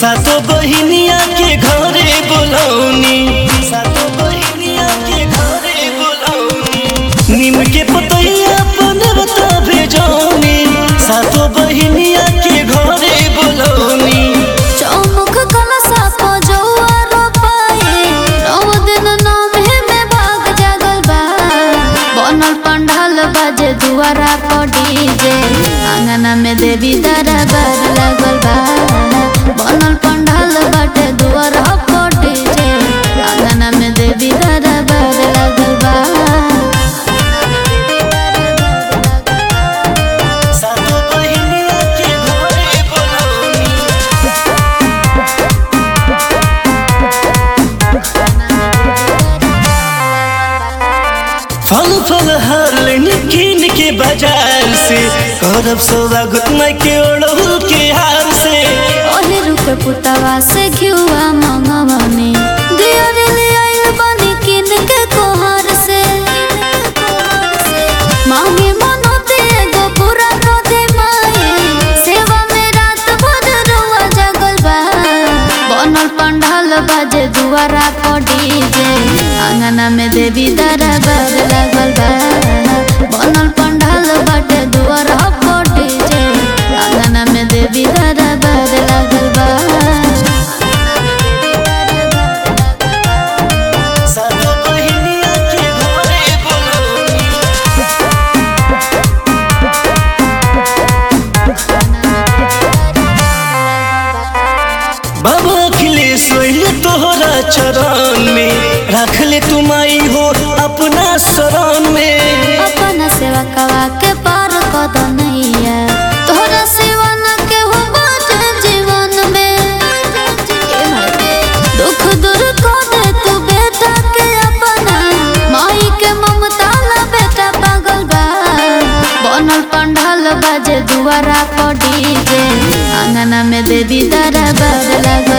सातो बहिनिया के घरे बोलौनी सातो बहिनिया के घरे बोलौनी नीम के पतैया पनरता भेजौनी सातो बहिनिया के घरे बोलौनी चौमुख कलशा को जौआ रोपाई नौ दिन नौमे में भाग जागल बा बनल पंडाल बाजे दुआरा पर डीजे आंगना में देवी दरबार लागल बा बनल पंडाल बाटे दुआरा पर डीजे आंगना में देवी दरबार लागल बा सातो बहिनिया के घरे बोलौनी फल फल हर लेने कीन के बाजार से करब स्वागत मैं के ओढ़ू के हार से ओहे रुक पुतवा से घिउआ मंगवनी दियर ले आइल बनी किन के कोहार से मांगे मनोते एगो पूरा को दे माए सेवा में रात भर रुआ जगल बा बनल पंडाल बाजे दुआरा पर डीजे आंगना में देवी दरबार लागल बा बनल पंडाल बाटे दुआरा पर डीजे आंगना में देवी दरबार लागल बा सातो बहिनिया के घरे बोलौनी बाबा अखिलेश सोइल तोहरा चरण में रख ले तुम आई हो अपना शरण में अपना सेवा कवा के पार कद नैया तोहरा सेवा न के हो बाटे जीवन में दुख दूर को दे तू बेटा के अपना माई के ममता ला बेटा पागल बा बनल पंडाल बाजे दुआरा पर डीजे आंगना में देवी दरबार लगा